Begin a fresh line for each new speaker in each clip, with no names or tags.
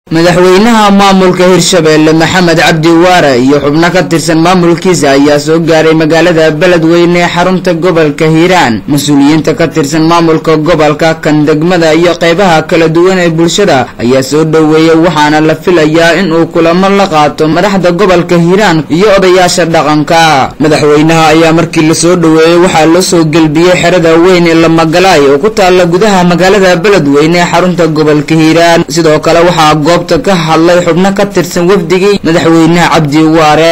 madaxweynaha maamulka hirshabeelle maxamed cabdi waare iyo xubno ka tirsan maamulkiisa ayaa soo gaaray magaalada beledweyne ee xarunta gobolka hiiraan mas-uuliyiinta ka tirsan maamulka gobolka kan degmada iyo qeybaha kala duwan ee bulshada ayaa soo dhoweeyay waxaana la filayaa in uu kulamo la qaato madaxda gobolka hiiraan iyo odayaasha dhaqanka madaxweynaha ayaa markii lasoo dhoweeyey waxaa loo soo gelbiyey xerada weyn ee lamagalaay oo ku taala gudaha magaalada beledweyne ee xarunta gobolka hiiraan sidoo kale waxaa goobta ka hadlay xubno ka tirsan wafdigii madaxweynaha cabdi waare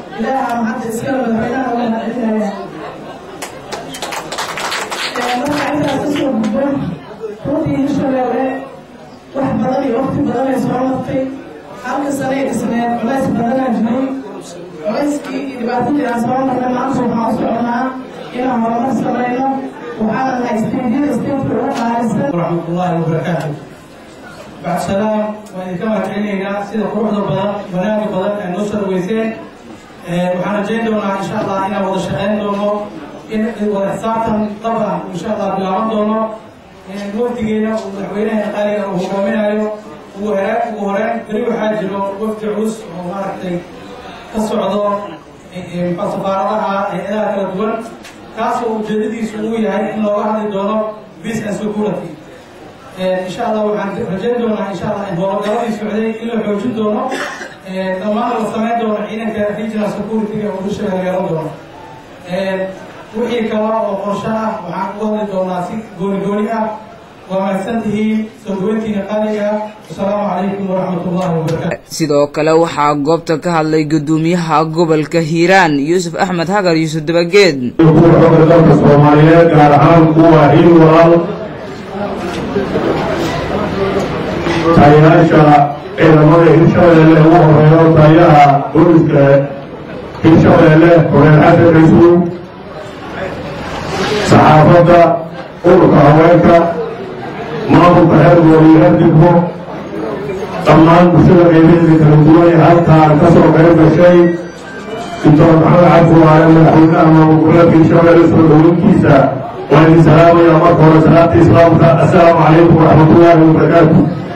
wax badan iyo waqti badan ay soo martay halka sanay dhisneed culays badanaa jiray culayskii iyo dhibaatadii aan soo marnay maanta waxaan u soconaa inaan horumar samayno waxaana nahay isteedyada isteedka ugu qaalisan
waraxmatullaahi wabarakaatu bacd salaam waan idinka mahadcelinaynaa sida quruxda badan wanaaga badan ee noo soo dhaweyseen waxaan rajayn doonaa insha allah inaan wada shaqayn doono in wada xisaabtan dhab ah insha allah bilaaban doono wafdigeena uu madaxweynaha qaaliga uu hogaaminayo ugu hore ugu horeen beri waxaa jiro wafdi culus oo maaragtay ka socdo safaaradaha hay-adaha kala duwan kaasoo ujeedadiisu uu yahay in looga hadli doono peace and security insha allah waxaan rajayn doonaa insha allah in howlgaladii socday in la xoojin doono dhammaan la samayn doono ciidanka regional security-ga oo dusha la yeelan doono wixii kale oo qorsho ah waxaan ugu hadli doonaa si gooni gooni ah waa mahadsan tihiin soo dhaweyntiina qaaliga asalaamu calaykum waraxmat ullahi wabarakatu
sidoo kale waxaa goobta ka hadlay gudoomiyaha gobolka hiiraan yuusuf axmed hagar yuusuf dabageed
kuwa xooga dalka soomaaliyeed gaar ahaan kuwa hiil walaal taayayaasha ciidamada hirshabeelle ugu horeeyo taayaha booliska hirshabeelle koreel xasan rasuul saxaafadda ururka haweenka maamulka xergool iyo herdigbo dhammaan bulshada qeybaheeda kala duwan ee halkaan ka soo qayb gashay doctor maxamed cabdiwaare madaxweynaha maamul goboleedka hirshabeelle soo dhaweyntiisa waan idin salaamaya marka hore salaamta islaamka assalaamu calaykum waraxmatullaahi wabarakaatu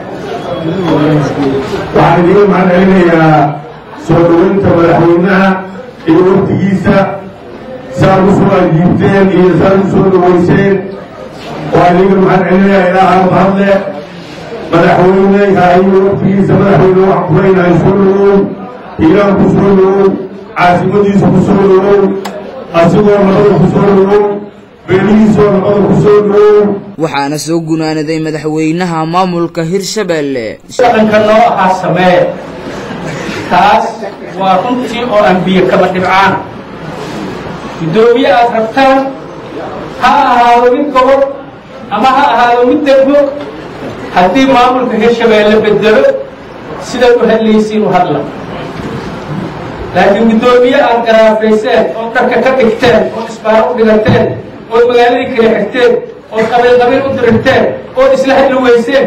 waxaan idiga mahad celinayaa soo dhaweynta madaxweynaha iyo waftigiisa saad u soo ajiibteen iyo saad u soo dhaweyseen waan idiga mahad celinayaa ilaaha mahadle madaxweyneha iyo waftigiisa madaxweyne waxaan ku leynahay soo dhawow hiiraan ku soo dhawow caasimadiisa ku soo dhawow asigoo nabada ku soo dhawow beelihiisoo nabada ku soo dhawow
waxaana soo gunaanaday madaxweynaha maamulka hirshabeelle
dhaqanka noo ahaa samee taas waa runtii oo aan biyo kaba dhibcaan guddoomiye aad rabtaan ha ahaado mid gobol ama ha ahaado mid degmo haddii maamulka hirshabeelle bedelo sidaad u hadlaysiin u hadla laakiin guddoomiye aad garaafayseen oo dharka ka dhigteen oo isbaaro u dhigateen oo magaaladii kala xigteen oo qabiil qabiil u dirirteen oo isla hadli weyseen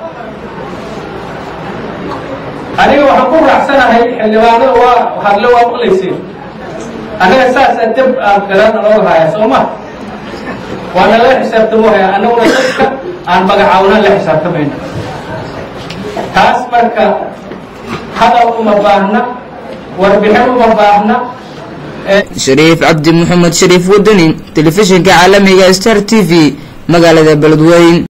aniga waxaan ku raacsanahay xildhibaanada waa hadle waa maqlayseen annaga saasaa deb aan garan looga haya soo ma waa nala xisaabtamo haya annaguna dadka aan magacaawna la xisaabtamayno taas marka hadal uma baahna warbixin uma baahna
shariif cabdi maxamed shariif wadani telefishinka caalamiga star t v magaalada beledweyn